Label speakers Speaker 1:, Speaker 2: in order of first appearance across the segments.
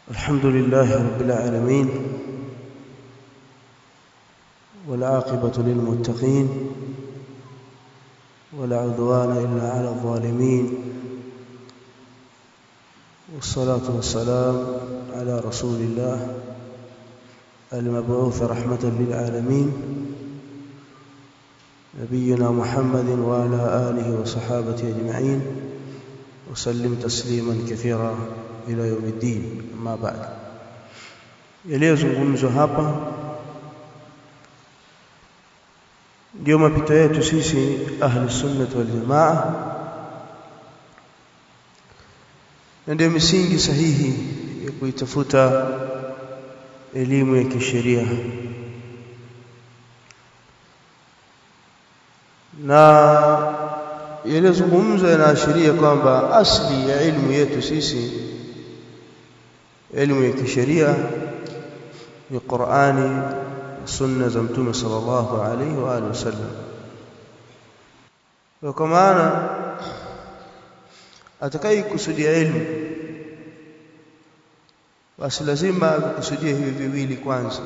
Speaker 1: الحمد لله رب العالمين والعاقبة للمتقين ولا عدوان إلا على الظالمين والصلاة والسلام على رسول الله المبعوث رحمة للعالمين نبينا محمد وعلى آله وصحابته أجمعين وسلم تسليما كثيرا إلى يوم الدين أما بعد yaliyozungumzwa hapa ndio mapito yetu sisi ahli sunnah wal jamaa na ndio misingi sahihi ya kuitafuta elimu ya kisheria na yaliyozungumzwa yanaashiria kwamba asli ya elimu yetu sisi elimu ya kisheria ni Qur'ani na sunna za mtume sallallahu alaihi wa alihi wasallam kwa maana atakayekusudia elimu basi lazima akusudia hivi viwili kwanza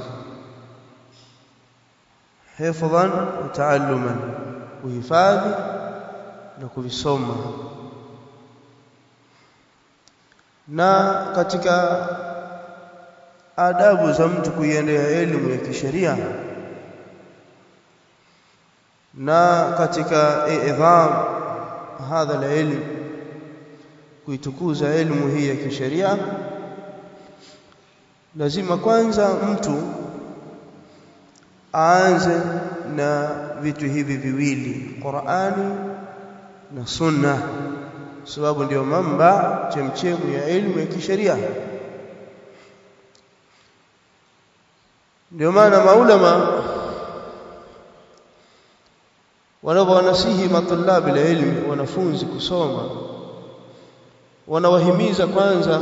Speaker 1: hifdhan wa taalluman kuhifadhi na kuvisoma na katika adabu za mtu kuiendea elimu ya kisheria na katika idham hadha la ilmu kuitukuza elimu hii ya kisheria lazima kwanza mtu aanze na vitu hivi viwili Qur'ani na Sunna sababu ndio mamba chemchemu ya elimu ya kisheria ndio maana maulama wanapowanasihi matulabi la ilmi wanafunzi kusoma wanawahimiza kwanza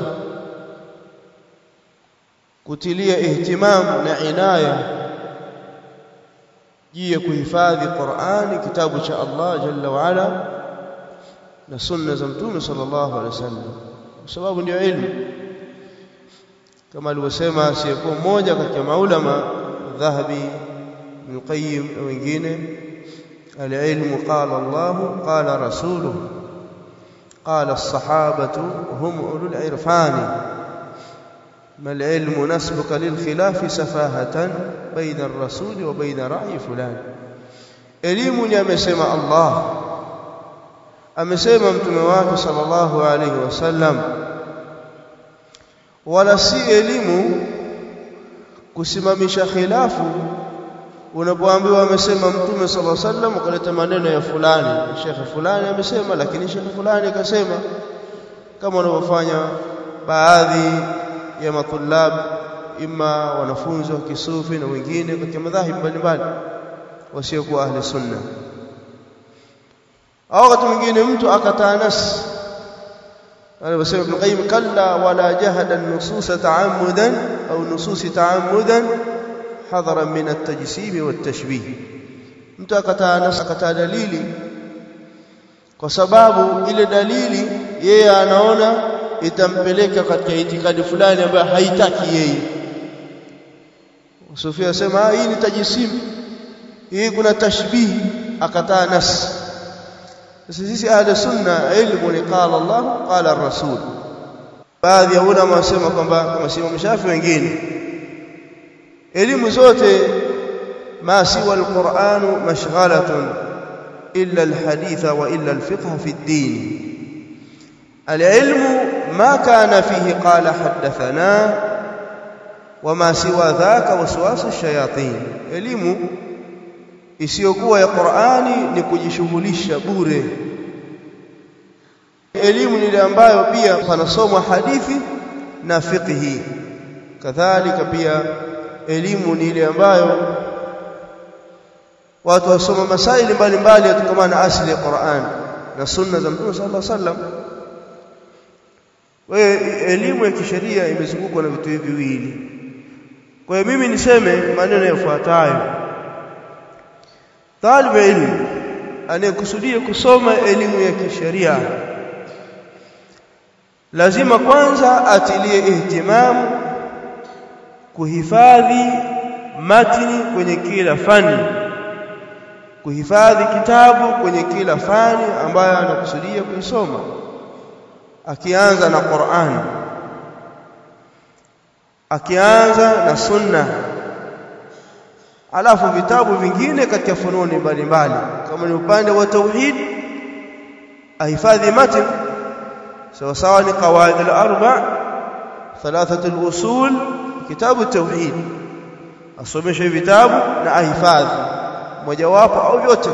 Speaker 1: kutilia ihtimamu na inaya juu ya kuhifadhi Qur'ani kitabu cha Allah jalla wa ala na sunna za mtume sallallahu alaihi wasallam kwa sababu ndio ilmu kama alivyosema asiyekuwa mmoja katika maulama dhahabi ibn qayyim na wengine العلم قال الله قال رسوله قال الصحابة هم أولو العرفان ما العلم نسبك للخلاف سفاهة بين الرسول وبين رأي فلان elimu ni amesema Allah amesema mtume wake sallallahu alaihi wasallam wala si elimu kusimamisha khilafu unapoambiwa amesema mtume sallallahu alaihi wasallam ukaleta maneno ya fulani shekhe fulani amesema lakini shekhe fulani akasema kama wanavyofanya baadhi ya matulab ima wanafunzi wa kisufi na wengine katika madhahibu mbalimbali wasiokuwa ahli sunna au wakati mwingine mtu akataa nas alivyosema Ibn Qayyim kalla wala jahada an-nusus ta'ammudan au nusus ta'ammudan hadhara min at-tajsim wa at-tashbih mtu akataa nas akataa dalili kwa sababu ile dalili yeye anaona itampeleka katika itikadi fulani ambayo haitaki yeye Sufia asema hii ni tajisim hii kuna tashbihi akataa nas sasa sisi ahli sunna ilmu ni qala Allah qala ar-rasul baadhi ya ulama wasema kwamba kama si Imam Shafi wengine elimu zote ma siwa al-Qur'an mashghalatun illa al-hadith wa illa al-fiqh fi ad-din al-ilmu ما كان فيه قال حدثنا وما سوى ذاك وسواس الشياطين elimu isiyokuwa ya Qur'ani ni kujishughulisha bure elimu ni ile ambayo pia panasomwa hadithi na fiqhi kadhalika pia elimu ni ile ambayo watu wasoma masaili mbalimbali yatokana na asili ya Qur'an na sunna za Mtume sallallahu alaihi wasallam kwa hiyo elimu ya kisheria imezungukwa na vitu hivi viwili. Kwa hiyo mimi niseme maneno yafuatayo. Talibu ilmu anayekusudia kusoma elimu ya kisheria lazima kwanza atilie ihtimamu kuhifadhi matini kwenye kila fani kuhifadhi kitabu kwenye kila fani ambayo anakusudia kuisoma akianza na Qur'an akianza na sunna alafu vitabu vingine katika fununi mbalimbali kama ni upande wa tauhid ahifadhi matn sawa sawa ni qawaid al-arba thalathatu al-usul kitabu tauhid asomeshe vitabu na ahifadhi mojawapo au vyote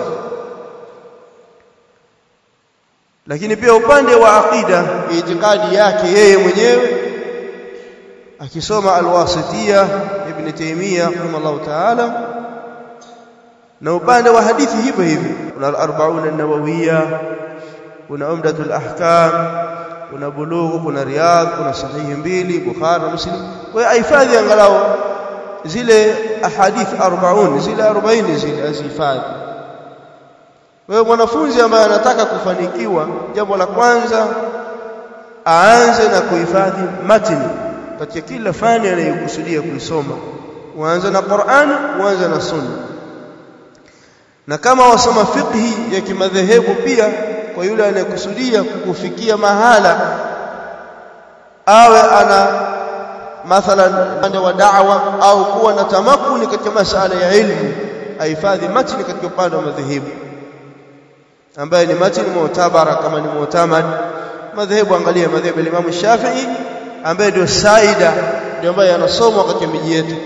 Speaker 1: lakini pia upande wa aqida itikadi yake yeye mwenyewe akisoma alwasitiya ibn taymiya rahimahullah ta'ala na upande wa hadithi hivyo hivyo kuna al-arba'un an-nawawiyya kuna umdatul ahkam kuna bulughu kuna riyadh kuna sahihi mbili bukhari na muslim kwa hiyo ahifadhi angalau zile ahadith 40 zile 40 zile azihifadhi wewe mwanafunzi ambaye anataka kufanikiwa jambo la kwanza aanze na kuhifadhi matini katika kila fani anayokusudia kuisoma uanze na Qur'an uanze na Sunna na kama wasoma fiqhi ya kimadhehebu pia kwa yule anayekusudia kufikia mahala awe ana mathalan upande wa da'wa au kuwa na tamakuni katika masala ya ilmu ahifadhi matini katika upande wa madhehebu ambaye ni matini mu'tabara kama ni mu'tamad madhehebu angalia madhehebu ya Imam Shafi'i ambaye ndio saida ndio ambaye anasomwa katika miji yetu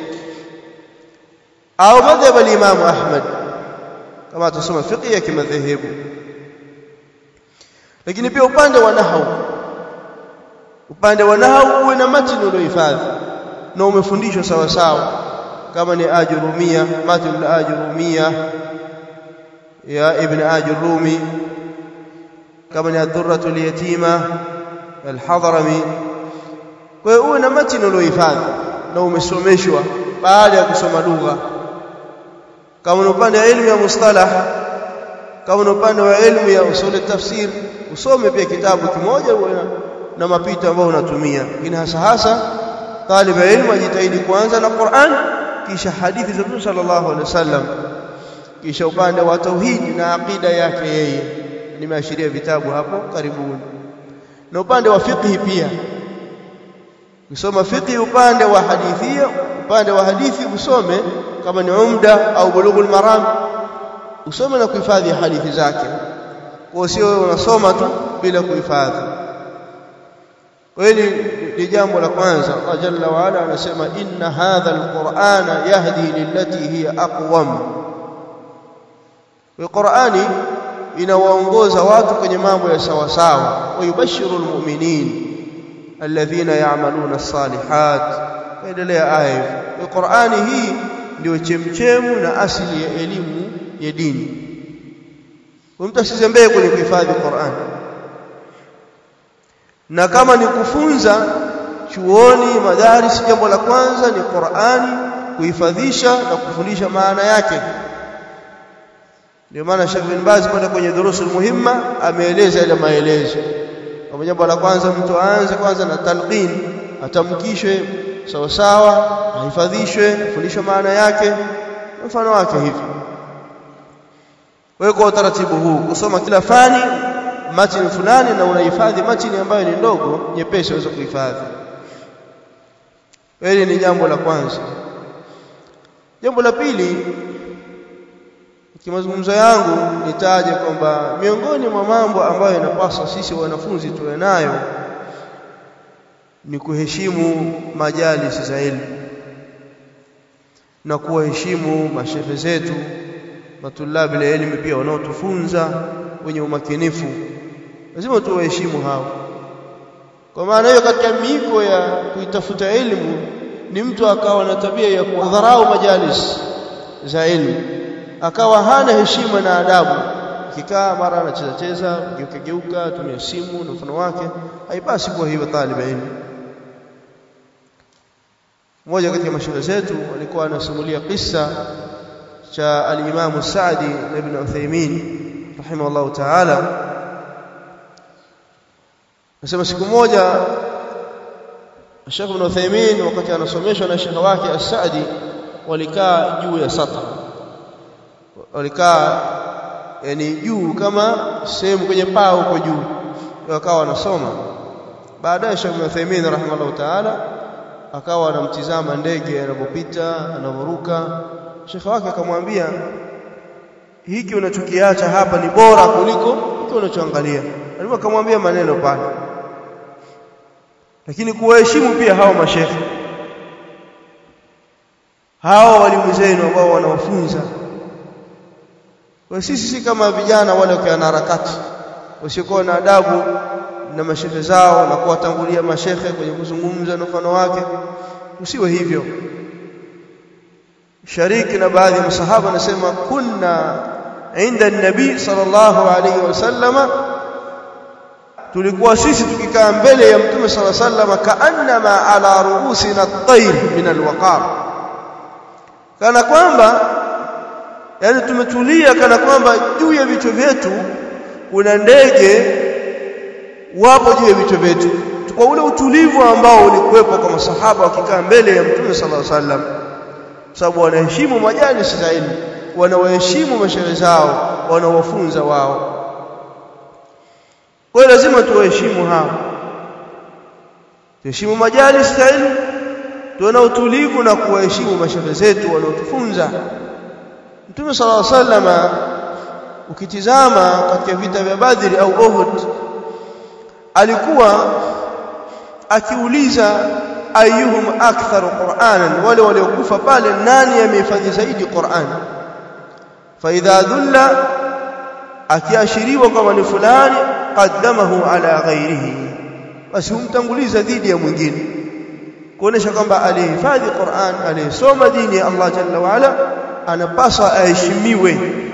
Speaker 1: au madhhabu ya Imam Ahmad kama atasoma fiqh ya kimadhehebu lakini pia upande wa nahwu upande wa nahwu uwe na matini uliohifadhi na umefundishwa sawa sawa kama ni ajurumia matini al-ajurumia ya ibn ajurumi kama ni ad-durratul yatima al-hadrami kwa hiyo uwe na matini uliohifadhi na umesomeshwa baada ya kusoma lugha kama ni upande wa elimu ya mustalah kama ni upande wa elimu ya usul tafsir usome pia kitabu kimoja uwe na mapito ambayo unatumia lakini hasa hasa talib ilmu ajitahidi kuanza na Qur'an kisha hadithi za Mtume sallallahu alaihi wasallam kisha upande wa tauhid na aqida yake yeye nimeashiria vitabu hapo karibuni na upande wa fiqh pia kusoma fiqh upande wa hadithia upande wa hadithi usome kama ni umda au bulughul maram usome na kuhifadhi hadithi zake kwa sio unasoma tu bila kuhifadhi kwa hili ni jambo la kwanza Allah jalla wa ala anasema inna hadha alqur'ana yahdi lillati hiya aqwam wa Qur'ani inawaongoza watu kwenye mambo ya sawa sawa wa yubashiru almu'minin alladhina ya'maluna as-salihat endelea aya hiyo Qur'ani hii ndio chemchemu na asili ya elimu ya dini mtu asizembee kwenye kuhifadhi Qur'an na kama ni kufunza chuoni madaris jambo la kwanza ni Qur'ani kuhifadhisha na kufundisha maana yake ndio maana Sheikh bin Baz kwenda kwenye durusul muhimma ameeleza ile maelezo kwa jambo la kwanza mtu aanze kwanza na talqin atamkishwe sawa sawa ahifadhishwe afundishwe maana yake mfano wake hivi wewe kwa utaratibu huu kusoma kila fani matini fulani na unahifadhi matini ambayo ni ndogo nyepesi uweze kuhifadhi hili ni jambo la kwanza jambo la pili kimazungumzo yangu nitaje kwamba miongoni mwa mambo ambayo yanapaswa sisi wanafunzi tuwe nayo ni kuheshimu majalisi za elimu na kuwaheshimu mashehe zetu matulabi la elimu pia wanaotufunza wenye umakinifu lazima tuwaheshimu hao kwa maana hiyo katika miiko ya kuitafuta elimu ni mtu akawa na tabia ya kudharau majalis za elimu akawa hana heshima na adabu kikaa mara anacheza cheza geuka geuka tumia simu na mfano wake haipasi kuwa hivyo taliba ilmu mmoja katika mashuhuri zetu alikuwa anasimulia kisa cha al-Imam Sa'di ibn Uthaymeen rahimahullah ta'ala nasema siku moja Sheikh Ibn Uthaymeen wakati anasomeshwa na Sheikh wake As-Saadi walikaa juu ya sata walikaa yani juu kama sehemu kwenye paa huko juu wakawa wanasoma baadaye Sheikh Ibn Uthaymeen rahimahullah ta'ala akawa anamtizama ndege anapopita anavoruka Sheikh wake akamwambia hiki unachokiacha hapa ni bora kuliko hiki unachoangalia alikuwa akamwambia maneno pale lakini kuwaheshimu pia hawa mashekhe hawa walimu zenu ambao wanawafunza kwa sisi si kama vijana wale wakiwa harakati wasiokuwa na adabu na mashehe zao na kuwatangulia mashehe kwenye kuzungumza na mfano wake usiwe hivyo shariki na baadhi ya masahaba anasema kunna inda nabii sallallahu alayhi wasallama tulikuwa sisi tukikaa mbele ya mtume sala sallama kaannama ala ruusina at-tayr min al-waqar kana kwamba yani tumetulia kana kwamba juu ya vichwa vyetu kuna ndege wapo juu ya vichwa vyetu kwa ule utulivu ambao ulikuwepo kwa masahaba wakikaa mbele ya mtume sala sallam sababu wanaheshimu majalisi za ilmu wanawaheshimu mashehe zao wanawafunza wao kwa hiyo lazima tuwaheshimu hao tuheshimu majalis za ilmu tuwe na utulivu na kuwaheshimu mashehe zetu wanaotufunza Mtume صلى الله عليه وسلم ukitizama katika vita vya Badri au Uhud alikuwa akiuliza ayuhum aktharu qur'anan wale waliokufa pale nani amehifadhi zaidi Qur'an fa idha dhulla akiashiriwa kama ni fulani qaddamahu ala ghairihi basi humtanguliza dhidi ya mwingine kuonesha kwamba alihifadhi Qur'an aliyesoma dini ya Allah jalla wa ala anapaswa aheshimiwe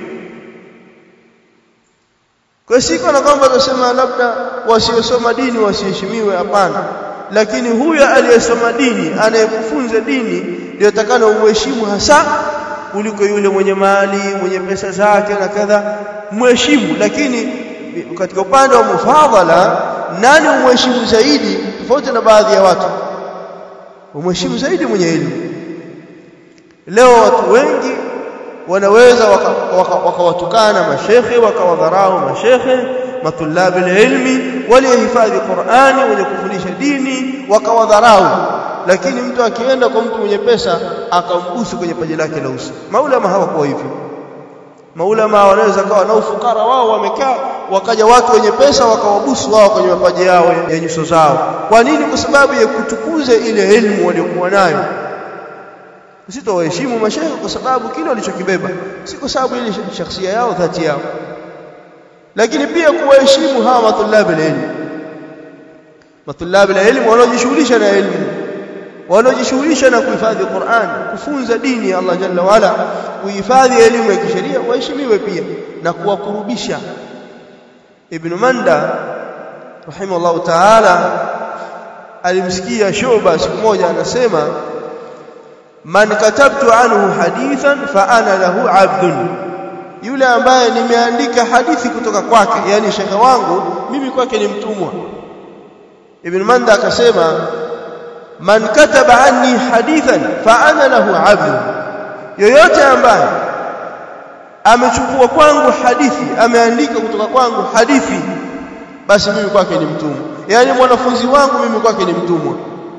Speaker 1: kwa siku na kwamba tunasema labda wasiosoma dini wasiheshimiwe hapana lakini huyo aliyesoma dini anayekufunza dini ndio takana umheshimu hasa kuliko yule mwenye mali mwenye pesa zake na kadha mheshimu lakini katika upande wa mufadhala nani umheshimu zaidi tofauti na baadhi ya watu umheshimu zaidi mwenye elimu leo watu wengi wanaweza wakawatukana waka, waka mashekhe wakawadharau mashekhe matulabi ilmi waliohifadhi Qur'ani wenye kufundisha dini wakawadharau lakini mtu akienda kwa mtu mwenye pesa akambusu kwenye paji lake la uso maulama hawakuwa hivyo maulama wanaweza kawa na ufukara wao wamekaa wakaja watu wenye pesa wakawabusu wao kwenye mapaji yao ya nyuso zao kwa nini kwa sababu ya kutukuza ile elimu waliokuwa nayo usitowaheshimu mashaikh kwa sababu kile walichokibeba si kwa sababu ile shakhsia yao dhati yao lakini pia kuwaheshimu hawa matulabi ilmu matulabi ilmu wanaojishughulisha na elimu wanaojishughulisha na kuhifadhi Qur'an kufunza dini ya Allah jalla wala kuhifadhi elimu ya kisheria waheshimiwe pia na kuwakurubisha Ibn Manda rahimahullah ta'ala alimsikia Shuba siku moja anasema man katabtu anhu hadithan fa ana lahu abdun yule ambaye nimeandika hadithi kutoka kwake yani shekhe wangu mimi kwake ni mtumwa ibn manda akasema man kataba anni hadithan fa ana lahu abdun yoyote ambaye amechukua kwangu hadithi ameandika kutoka kwangu hadithi basi mimi kwake ni mtumwa yani mwanafunzi wangu mimi kwake ni mtumwa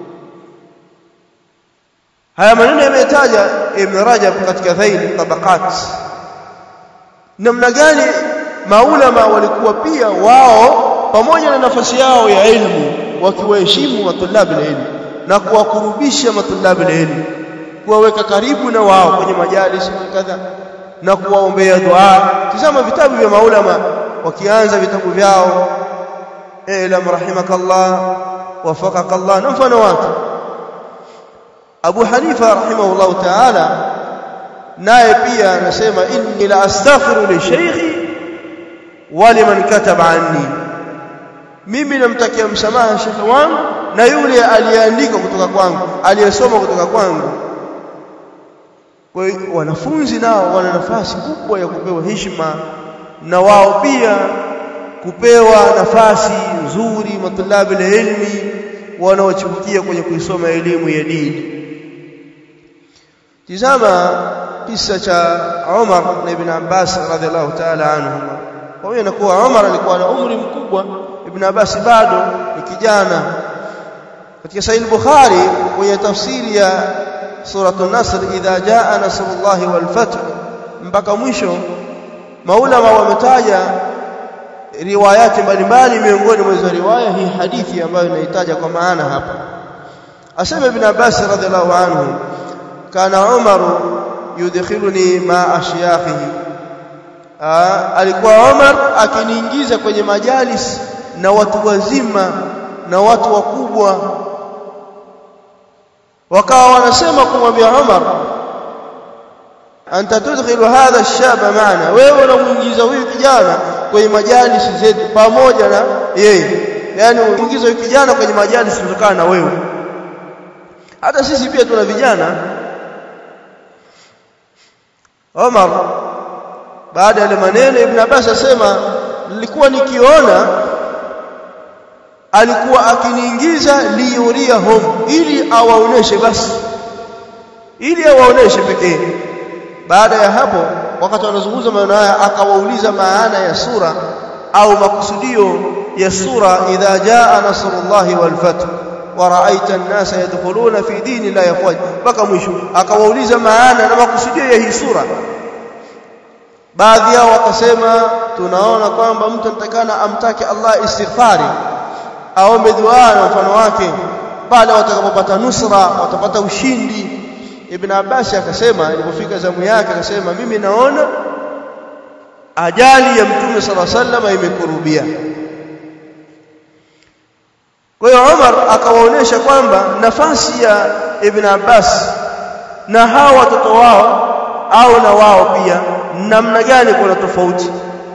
Speaker 1: haya maneno yametaja Ibn Rajab katika Dhail Tabaqat namna gani maulama walikuwa pia wao pamoja na nafasi yao ya elimu wakiwaheshimu matulabi na elimu na kuwakurubisha matulabi na elimu kuwaweka karibu na wao kwenye majalis kadha na kuwaombea dua tazama vitabu vya maulama wakianza vitabu vyao elam rahimakallah wafaqakallah na mfano wake Abu Hanifa rahimahullah ta'ala naye pia anasema inni la astaghfiru li shaykhi wa liman kataba anni mimi namtakia msamaha shekhe wangu na yule aliyeandika kutoka kwangu aliyesoma kutoka kwangu kwa hiyo wanafunzi nao wana nafasi kubwa ya kupewa heshima na wao pia kupewa nafasi nzuri matulabi ilmi wanaochipukia kwenye kuisoma elimu ya dini tizama kisa cha Umar na Ibn Abbas radhiallahu ta'ala anhuma pamoja na kuwa Umar alikuwa na umri mkubwa Ibn Abbas bado ni kijana katika Sahih Bukhari kwenye tafsiri ya suratul Nasr idha jaa nasrullahi wal fath mpaka mwisho maulama wametaja riwayati mbalimbali miongoni mwa hizo riwaya hii hadithi ambayo inahitaja kwa maana hapa asema Ibn Abbas radhiallahu anhu kana Umar yudkhiluni ma ashyakhihi alikuwa Umar akiniingiza kwenye majalis na watu wazima na watu wakubwa wakawa wanasema kumwambia Umar anta tudkhilu hadha ash-shaba maana wewe unamuingiza huyu kijana kwenye majalisi zetu pamoja na yeye yani uingiza huyu kijana kwenye majalisi kutokana na wewe hata sisi pia tuna vijana Omar baada ya maneno Ibn Abbas asema nilikuwa nikiona alikuwa akiniingiza liyuriyahum ili awaoneshe basi ili awaoneshe pekee baada ya hapo wakati wanazungumza maneno haya akawauliza maana ya sura au makusudio ya sura idha jaa nasrullahi wal fath wa ra'aita an-nasa yadkhuluna fi dini la yafwaj mpaka mwisho akawauliza maana na makusudio ya hii sura baadhi yao wakasema tunaona kwamba mtu anatakana amtake Allah istighfari aombe dua na mfano wake pale watakapopata nusra watapata ushindi Ibn Abbas akasema ilipofika zamu yake akasema mimi naona ajali ya Mtume sala sallama imekurubia kwa hiyo Umar akawaonesha kwamba nafasi ya Ibn Abbas na hawa watoto wao au na wao pia namna gani kuna tofauti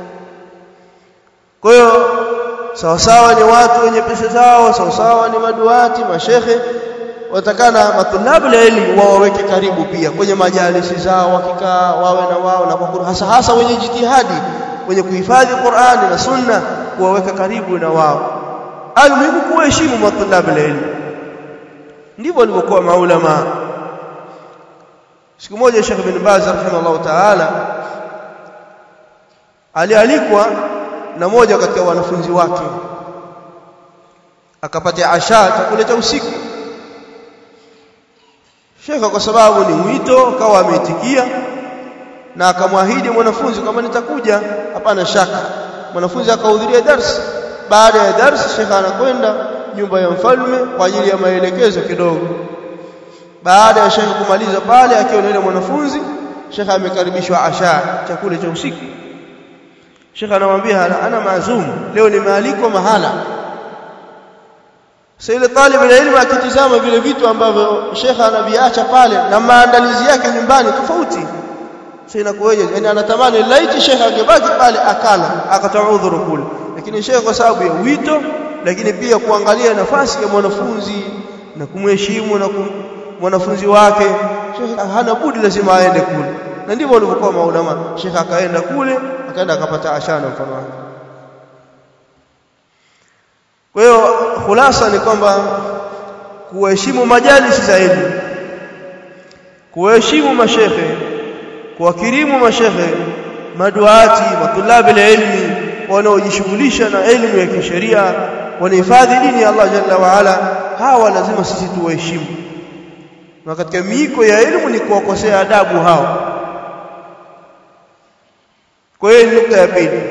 Speaker 1: kwa hiyo sawa sawa ni watu wenye pesa zao sawa sawa ni maduati mashekhe watakana matulabu la elimu wawaweke karibu pia kwenye majalisi zao wakikaa wawe na wao na kwa hasa hasa wenye jitihadi wenye kuhifadhi Qur'ani na Sunna kuwaweka karibu na wao almuhimu kuheshimu matulabu la elimu ndivyo walivyokuwa maulama siku moja Sheikh bin Baz rahimahullah ta'ala alialikwa na moja katika wanafunzi wake akapata asha chakula cha usiku Sheikh kwa sababu ni mwito akawa ameitikia na akamwahidi mwanafunzi kama nitakuja hapana shaka mwanafunzi akahudhuria darsi baada ya darsi Sheikh anakwenda nyumba ya mfalme kwa ajili ya maelekezo kidogo baada ya Sheikh kumaliza pale akiwa na yule mwanafunzi Sheikh amekaribishwa asha chakula cha usiku Sheikh anamwambia ana maazum leo nimealikwa mahala sasa ile talibu ya elimu akitizama vile vitu ambavyo Sheikh anaviacha pale na maandalizi yake nyumbani tofauti sasa inakuwaje yani anatamani laiti Sheikh angebaki pale akala akatoa udhuru kule lakini Sheikh kwa sababu ya wito lakini pia kuangalia nafasi ya mwanafunzi na kumheshimu na kum, mwanafunzi wake Sheikh hana budi lazima aende kule na ndivyo walivyokuwa maulama Sheikh akaenda kule akaenda akapata ashana mfano wake kwa hiyo khulasa ni kwamba kuheshimu majalisi za elimu kuheshimu mashekhe kuwakirimu mashekhe maduati matulabi la ilmi wanaojishughulisha na elimu ya kisheria wanahifadhi dini ya Allah jalla wa ala hawa lazima sisi tuwaheshimu na katika miiko ya elimu ni kuwakosea adabu hao kwa hiyo nukta ya pili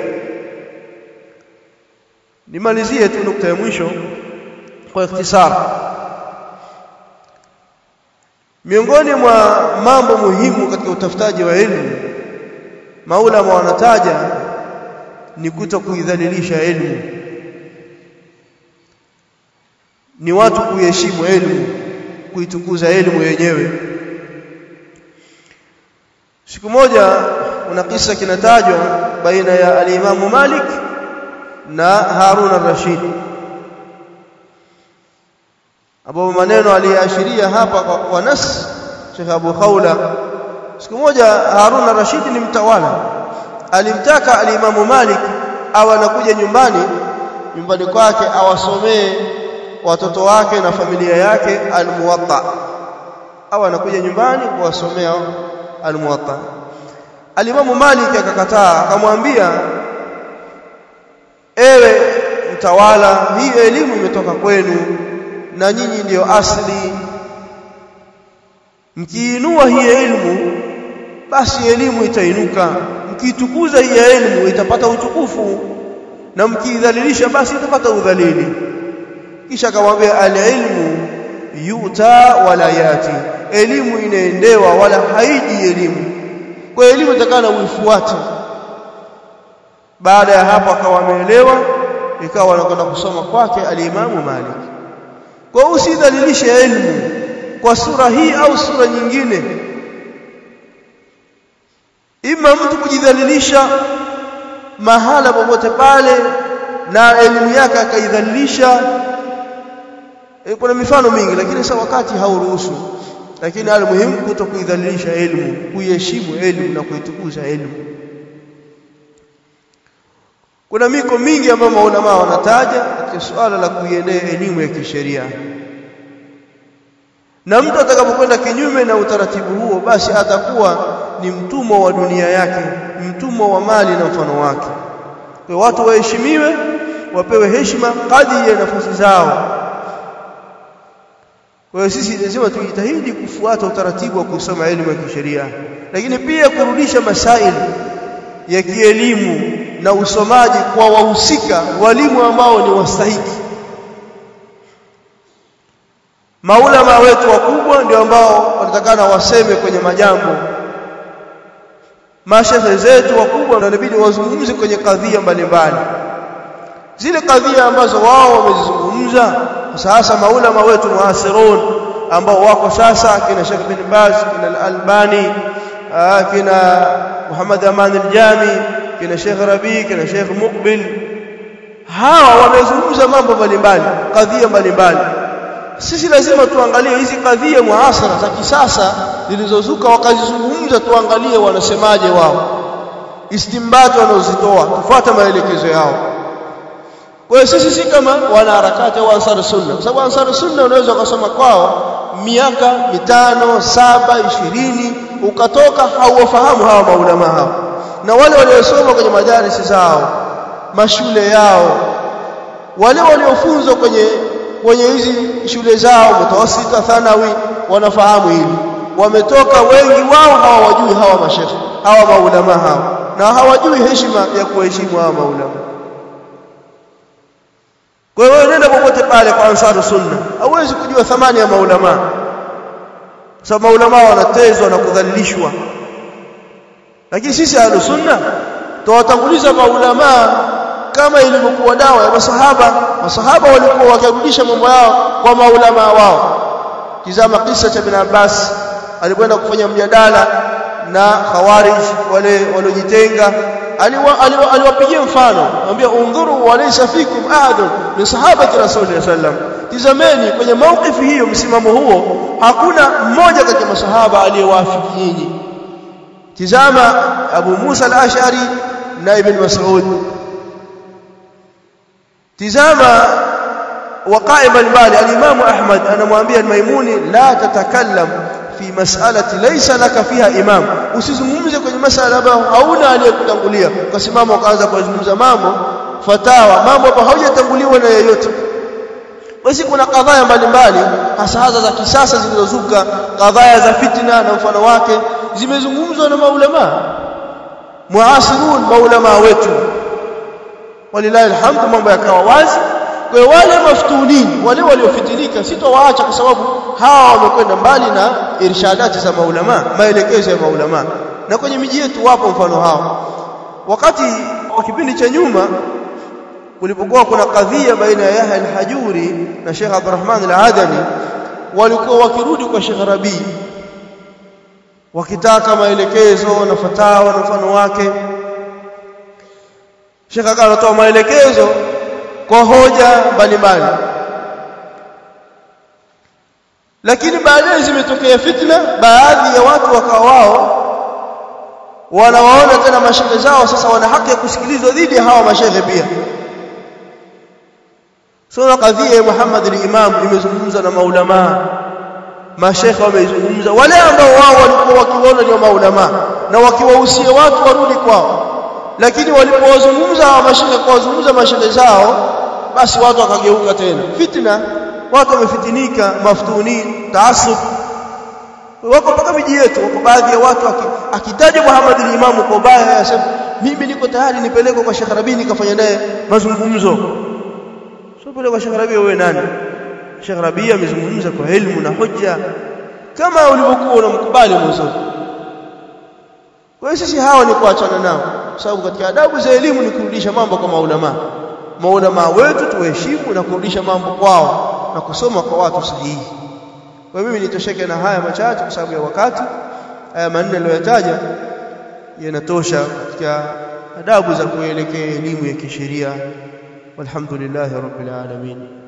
Speaker 1: nimalizie tu nukta ya mwisho kwa ikhtisar miongoni mwa mambo muhimu katika utafutaji wa elimu maulama wanataja ni kuto kuidhalilisha elimu ni watu kuiheshimu elimu kuitukuza elimu yenyewe siku moja kuna kisa kinatajwa baina ya al-Imam Malik na Harun al-Rashid ambapo maneno aliashiria hapa kwa, kwa nas Sheikh Abu Khawla siku moja Harun al-Rashid ni mtawala alimtaka al-Imam Malik au anakuja nyumbani nyumbani kwake awasomee watoto wake na familia yake almuwatta au anakuja nyumbani kuwasomea almuwatta alimamu Malik akakataa akamwambia ewe mtawala hii elimu imetoka kwenu na nyinyi ndiyo asli mkiinua hii elimu basi elimu itainuka mkiitukuza hii elimu itapata utukufu na mkiidhalilisha basi itapata udhalili kisha akamwambia alilmu yuta wala yati elimu inaendewa wala haiji elimu kwa elimu itakana uifuate baada ya hapo akawa ameelewa ikawa anakwenda kusoma kwake alimamu Malik kwa usidhalilishe elimu kwa sura hii au sura nyingine ima mtu kujidhalilisha mahala popote pale na elimu yake akaidhalilisha e, kuna mifano mingi lakini sasa wakati hauruhusu lakini hali muhimu kuto kuidhalilisha elimu kuiheshimu elimu na kuitukuza elimu kuna miko mingi ambayo maulama wanataja katika suala la kuiendea elimu ya kisheria na mtu atakapokwenda kinyume na utaratibu huo basi atakuwa ni mtumwa wa dunia yake mtumwa wa mali na mfano wake kwa watu waheshimiwe wapewe heshima kadri ya nafasi zao kwa hiyo sisi lazima tujitahidi kufuata utaratibu wa kusoma elimu ya kisheria lakini pia kurudisha masaili ya kielimu na usomaji kwa wahusika walimu ambao ni wastahiki maulama wetu wakubwa ndio ambao wanatakana waseme kwenye majambo mashehe zetu wakubwa ndio inabidi wazungumze kwenye kadhia mbalimbali zile kadhia ambazo wao wamezizungumza sasa maulama wetu muasirun ambao wako sasa kina Sheikh bin Baz kina Al-Albani kina Muhammad Aman al-Jami kina Sheikh Rabi kina Sheikh Muqbil hawa wamezungumza mambo mbalimbali kadhia mbalimbali sisi lazima tuangalie hizi kadhia muasara za kisasa zilizozuka wakazizungumza tuangalie wanasemaje wao istimbato wanazitoa tufuate maelekezo yao kwa hiyo sisi si kama wanaharakati au ansar sunna kwa sababu ansar sunna unaweza ukasoma kwao miaka mitano saba ishirini ukatoka hauwafahamu hawa maulama hao na wale waliosoma kwenye madarisi zao mashule yao wale waliofunzwa kwenye kwenye hizi shule zao mutawasita thanawi wanafahamu hili wametoka wengi wao hawajui hawa mashekhe hawa maulama hao na hawajui heshima ya kuheshimu hawa maulama kwa hiyo nenda popote pale kwa ansaru sunna hauwezi kujua thamani ya maulama sababu maulama wanatezwa na kudhalilishwa lakini sisi ahlu sunna tuwatanguliza maulama kama ilivyokuwa dawa ya masahaba masahaba walikuwa wakirudisha mambo yao kwa maulama wao tizama kisa cha bin Abbas alikwenda kufanya mjadala na khawarij wale waliojitenga aliwapigia mfano anambia undhuru walaysa fikum ahadun min sahabati rasulillah sallam tizameni kwenye maukifu hiyo msimamo huo hakuna mmoja kati ya masahaba aliyewafiki nyinyi tizama Abu Musa al-Ash'ari na Ibn Mas'ud tizama waqa'i mbalimbali al-Imam Ahmad anamwambia al-Maimuni la tatakallam fi mas'alati laysa laka fiha imam usizungumze kwenye masala ambayo hauna aliyekutangulia ukasimama ukaanza kuzungumza mambo fatawa mambo ambayo haujatanguliwa na yeyote basi kuna kadhaa mbalimbali hasa hasa za kisasa zilizozuka kadhaa za fitna na mfano wake zimezungumzwa na maulama muasirun maulama wetu walilahi alhamdu mambo yakawa wazi kwa wale maftunini wale waliofitinika sitowaacha kwa sababu hawa wamekwenda mbali na irshadati za maulama maelekezo ya maulama na kwenye miji yetu wapo mfano hao wakati wa kipindi cha nyuma kulipokuwa kuna kadhia baina ya Yahya al-Hajuri na Sheikh Abdurrahman al-Adani walikuwa wakirudi kwa Sheikh Rabi wakitaka maelekezo na fatawa na mfano wake Sheikh akawa anatoa maelekezo kwa hoja mbalimbali lakini baadaye zimetokea fitna baadhi ya watu wakawa wao wanawaona tena mashehe zao sasa wana haki ya kusikilizwa dhidi ya hawa mashehe pia sura kadhia ya Muhammad al-Imam imezungumza na maulama mashekhe wameizungumza wale ambao wao walikuwa wakiona ni maulama na wakiwahusia watu warudi kwao lakini walipowazungumza hawa mashekhe kuwazungumza mashehe zao basi watu wakageuka tena fitna watu wamefitinika maftuni taasub wako mpaka miji yetu wako baadhi ya watu akitaja Muhammad al-Imam kwa baya anasema mimi niko tayari nipelekwe kwa Sheikh Rabi nikafanya naye mazungumzo sio pale kwa Sheikh Rabi wewe nani Sheikh Rabi amezungumza kwa elimu na hoja kama ulivyokuwa unamkubali mwanzo kwa sisi hawa ni kuachana nao sababu katika adabu za elimu ni kurudisha mambo kwa maulama maulama wetu tuheshimu na kurudisha mambo kwao na kusoma kwa watu sahihi kwa mimi nitosheke na haya machache kwa sababu ya wakati haya manne niliyotaja yanatosha katika adabu za kuelekea elimu ya kisheria walhamdulillahi rabbil alamin